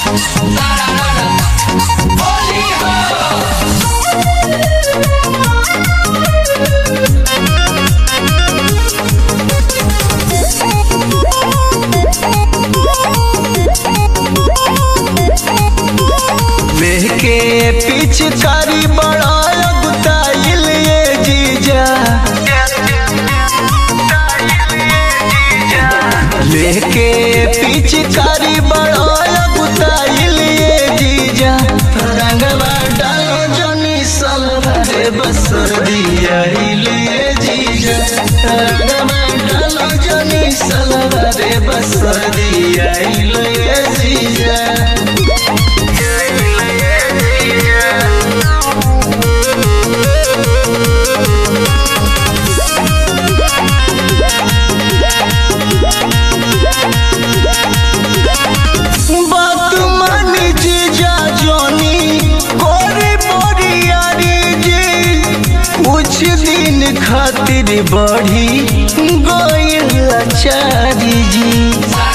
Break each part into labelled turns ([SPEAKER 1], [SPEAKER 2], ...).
[SPEAKER 1] लेके पिचकारी बड़ा गुताइल ये जीजा लेके पिचकारी बड़ा गुताइल ये जीजा रंगवा डालो जनी सलवारे बसर दिया ये जीजा रंगवा डालो जनी सलवारे बसर दिया ये जीजा बात मानी जीजा जोनी कोरी बोरियारी जी कुछ दिन खातिर बढ़ी गोयल चारी जी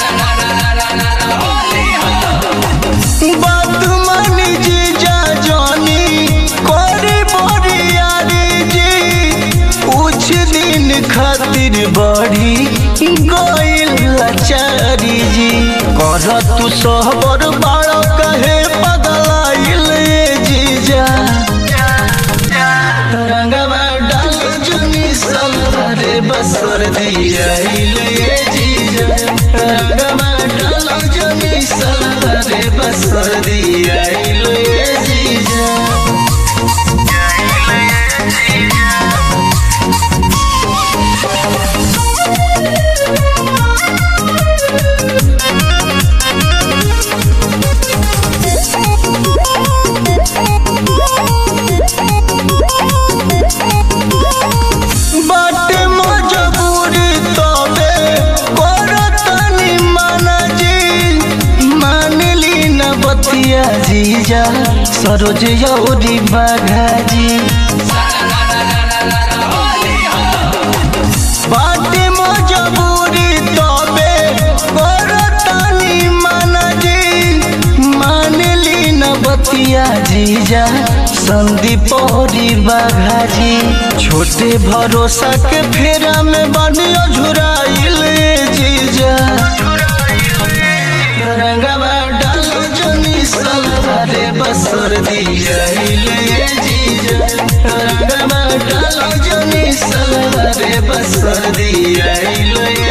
[SPEAKER 1] बात मानी जीजा जोनी कोरी बोरियारी जी कुछ दिन खातिर बढ़ी गोयल चारी जी कर तू सहबर बाड़ कहे पगलाइल ये जीजा रंगवा डाल जुनी सलवारे बसर दिया ये जीजा रंगवा डाल जुनी सलवारे बसर दिया ये जीजा बाटे मजबूरी तबे करतनी माना जी मानली न बतिया जीजा सरोज यौरी बाघा जी बाटे मजबूरी तबे करतनी माना जी मानली न बतिया जीजा संदीप औरी बाघा जी छोटे भरोसा के फेरा में बनियो झुराइल जीजा रंगवा डाल जनी सलवारे बसर दिया जीजा रंगवा डाल जनी सलवारे बसर दिया